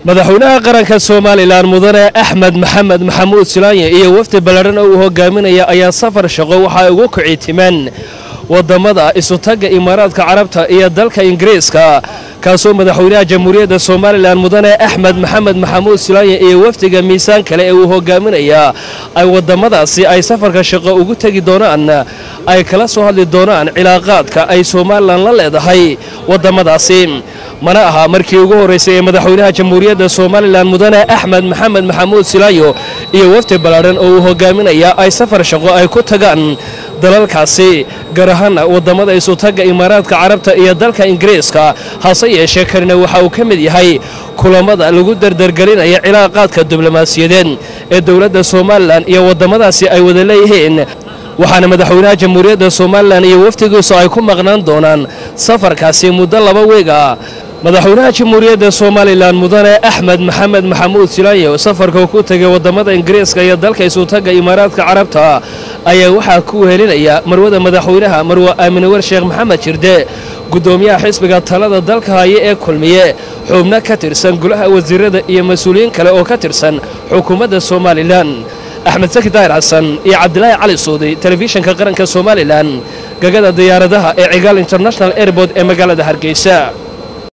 madaxweynaha qaranka somalilan mudane axmed maxamed maxamuud silaanye iyo wafdi ballaadhan oo uu hogaaminaya ayaa safar shaqo waxay ugu kicitimeen wadamada isutagga imaaraadka carabta iyo dalka ingiriiska kaasoo madaxweynaha jamhuuriyadda somalilan mudane axmed maxamed maxamuud silaanye iyo wafdiga miisaan kale ee uu hogaaminaya ay wadamadaasi ay safarka shaqo ugu tegi doonaan ay kala soo hadli doonaan cilaaqaadka ay somalilan la leedahay wadamadaasi mana aha markii ugu horraysay ee madaxweynaha jamhuuriyadda somalilan mudane axmed maxamed maxamuud silaanyo iyo wafdi ballaadhan oo uu hogaaminaya ay safar shaqo ay ku tagaan dalalkaasi gaar ahaana wadamada isutagga imaaraadka carabta iyo dalka ingiriiska hase yeeshee kanina waxa uu ka mid yahay kulamada lagu dardargelinaya cilaaqaadka diblomaasiyadeed ee dowladda somalilan iyo wadamadaasi ay wada leeyihiin waxaana madaxweynaha jamhuuriyadda somalilan iyo wafdigiisu ay ku maqnaan doonaan safarkaasi muddo laba weega madaxweynaha jamhuuriyadda somalilan mudane axmed maxamed maxamuud silaanyo safarka ku tegay wadamada ingiriiska iyo dalka isutagga imaaraadka carabta ayaa waxaa ku wehelinaya marwada madaxweynaha marwe aaminawer sheekh maxamed jirde gudoomiyaha xisbiga talada dalka haya ee kulmiye xubno ka tirsan golaha wasiirada iyo mas-uuliyiin kale oo ka tirsan xukuumadda somalilan axmed saki daahir xasan iyo cabdilaahi cali suudi telefishinka qaranka somalilan gagada diyaaradaha ee cigaal international airboort ee magaalada hargeysa